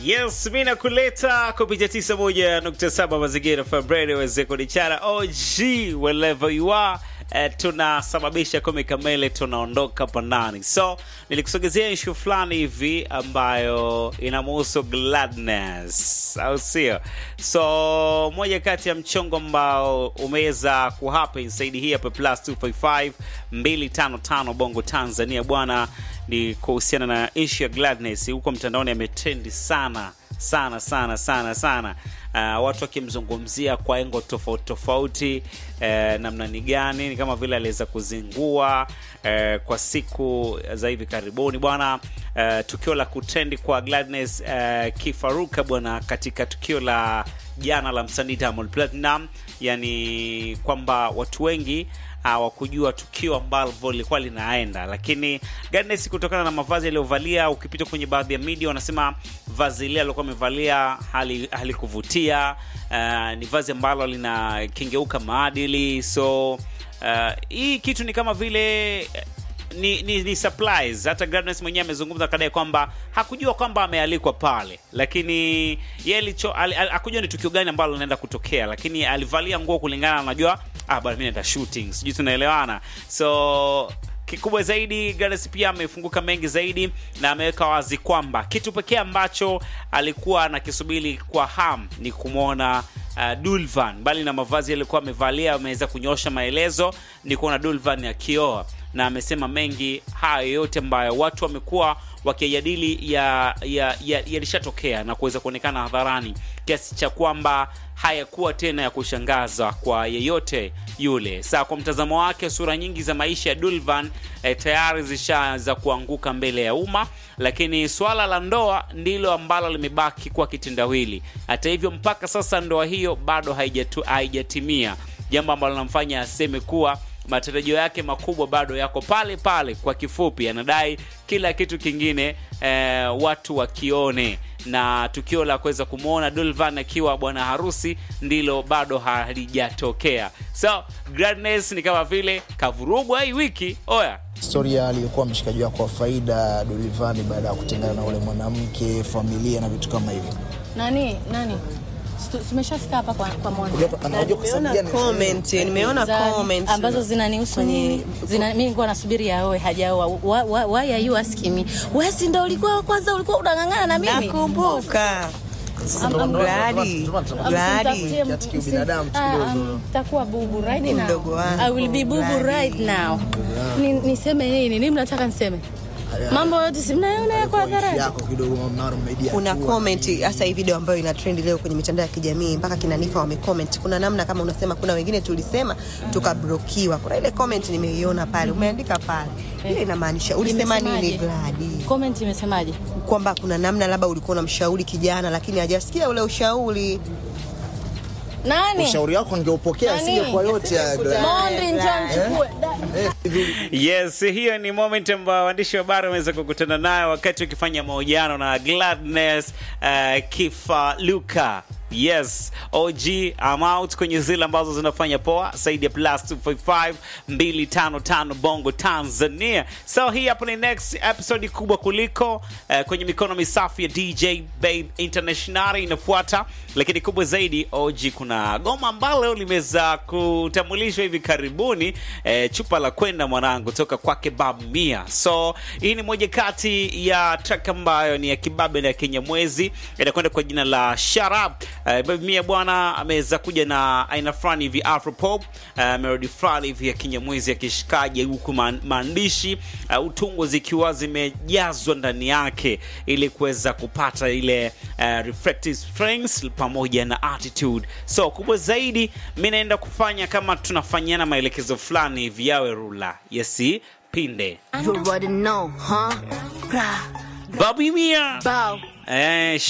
Yes, mi nakuleta kupitia 91.7 mazingira Februari weze kunichara OG wherever you are. Eh, tunasababisha kumi kamele tunaondoka pandani. So nilikusogezea ishu fulani hivi ambayo inamuhusu Gladness, au sio? So moja kati ya mchongo ambao umeweza kuhappen saidi hii hapa plus 255 255 Bongo Tanzania bwana, ni kuhusiana na ishu ya Gladness huko mtandaoni, ametrendi sana sana sana sana sana uh, watu wakimzungumzia kwa engo tofauti tofauti uh, namna ni gani, ni kama vile aliweza kuzingua uh, kwa siku za hivi karibuni bwana uh, tukio la kutrendi kwa Gladness uh, Kifaruka bwana, katika tukio la jana la msanii Diamond Platinum, yani kwamba watu wengi hawakujua tukio ambalo lilikuwa linaenda, lakini Gladness kutokana na mavazi aliyovalia, ukipita kwenye baadhi ya media wanasema vazi lile alikuwa amevalia hali halikuvutia. Uh, ni vazi ambalo linakengeuka maadili, so uh, hii kitu ni kama vile ni, ni, ni surprise. Hata Gladness mwenyewe amezungumza kadai kwamba hakujua kwamba amealikwa pale, lakini yeye alicho al, al, hakujua ni tukio gani ambalo linaenda kutokea, lakini alivalia nguo kulingana, anajua ah, bwana mimi naenda shooting, sijui tunaelewana. So kikubwa zaidi Gladness pia amefunguka mengi zaidi na ameweka wazi kwamba kitu pekee ambacho alikuwa anakisubiri kwa ham ni kumwona uh, Dulvan, mbali na mavazi aliyokuwa amevalia, ameweza kunyosha maelezo ni kuona Dulvan akioa na amesema mengi hayo yote ambayo watu wamekuwa wakijadili yalishatokea ya, ya na kuweza kuonekana hadharani kiasi cha kwamba hayakuwa tena ya kushangaza kwa yeyote yule. Saa kwa mtazamo wake, sura nyingi za maisha ya Dulvan eh, tayari zishaanza kuanguka mbele ya umma, lakini swala la ndoa ndilo ambalo limebaki kuwa kitendawili. Hata hivyo, mpaka sasa ndoa hiyo bado haijatu, haijatimia, jambo ambalo linamfanya aseme kuwa matarajio yake makubwa bado yako pale pale. Kwa kifupi, anadai kila kitu kingine eh, watu wakione, na tukio la kuweza kumwona Dulvan akiwa bwana harusi ndilo bado halijatokea. So Gladness ni kama vile kavurugwa hii wiki. Oya, historia aliyokuwa mshikaji wako wa faida Dulivani baada ya kutengana na ule mwanamke, familia na vitu kama hivyo. Nani nani tumeshafika hapa kwa, kwa Mwana. Anajua kwa sababu Nimeona gani? comment, nimeona Za- comment ambazo zinanihusu kwenye- mimi. Zina, mimi nilikuwa nasubiri aoe hajaoa. Why, why, why are you asking me? Wewe si ndio ulikuwa wa kwanza ulikuwa unang'ang'ana na mimi? nakumbuka Sasa Am- ndo- am- ndo- Gladi. ndo- ndo- ndo- ndo- Gladi. Msimtafutie- Kiasi msim- kiubinadamu tu Ah, kidogo. um, Takuwa bubu right Ni now. mdogo wangu. I will be bubu Gladi. right now. Ni, niseme nini? Nini mnataka niseme? Mambo yote si mnaona yako Kwa ishi hadharani. yako kidogo mnaona media kuna tu, comment hasa hii video ambayo ina trend leo kwenye mitandao ya kijamii mpaka kina Nifa wamecomment. Kuna namna kama unasema, kuna wengine tulisema tukablokiwa. Kuna ile comment nimeiona pale, umeandika pale, ile inamaanisha ulisema nini Imesemaje? Gladi? Comment imesemaje? Kwamba kuna namna labda ulikuwa unamshauri kijana, lakini hajasikia ule ushauri. Nani? ushauri wako ningeupokea Nani? sije kwa yote ya Gladi. Mondi njoo nichukue. Yes, hiyo ni moment ambayo waandishi wa habari wameweza kukutana nayo wakati wakifanya mahojiano na Gladness uh, Kifaluka. Yes, OG I'm out kwenye zile ambazo zinafanya poa zaidi ya plus 255 255 Bongo Tanzania. So hii hapa ni next episode kubwa kuliko uh, kwenye mikono misafi ya DJ Babe International inafuata, lakini kubwa zaidi OG, kuna goma ambalo limeweza kutambulishwa hivi karibuni eh, chupa la kwenda mwanangu toka kwake Bab Mia. So hii ni moja kati ya track ambayo ni ya kibabe na ya Kinyamwezi, inakwenda kwa jina la Sharab. Uh, Bab Mia bwana ameweza kuja na aina fulani hivi afropop, uh, melody fulani hivi ya Kinyamwezi ya kishikaji, huku ma- maandishi uh, utungo zikiwa zimejazwa ndani yake ili kuweza kupata ile uh, reflective strengths pamoja na attitude. So kubwa zaidi, mi naenda kufanya kama tunafanyana maelekezo fulani hivi yawe rula yesi pinde You already know, huh? Bra, Babi Mia bow. eh,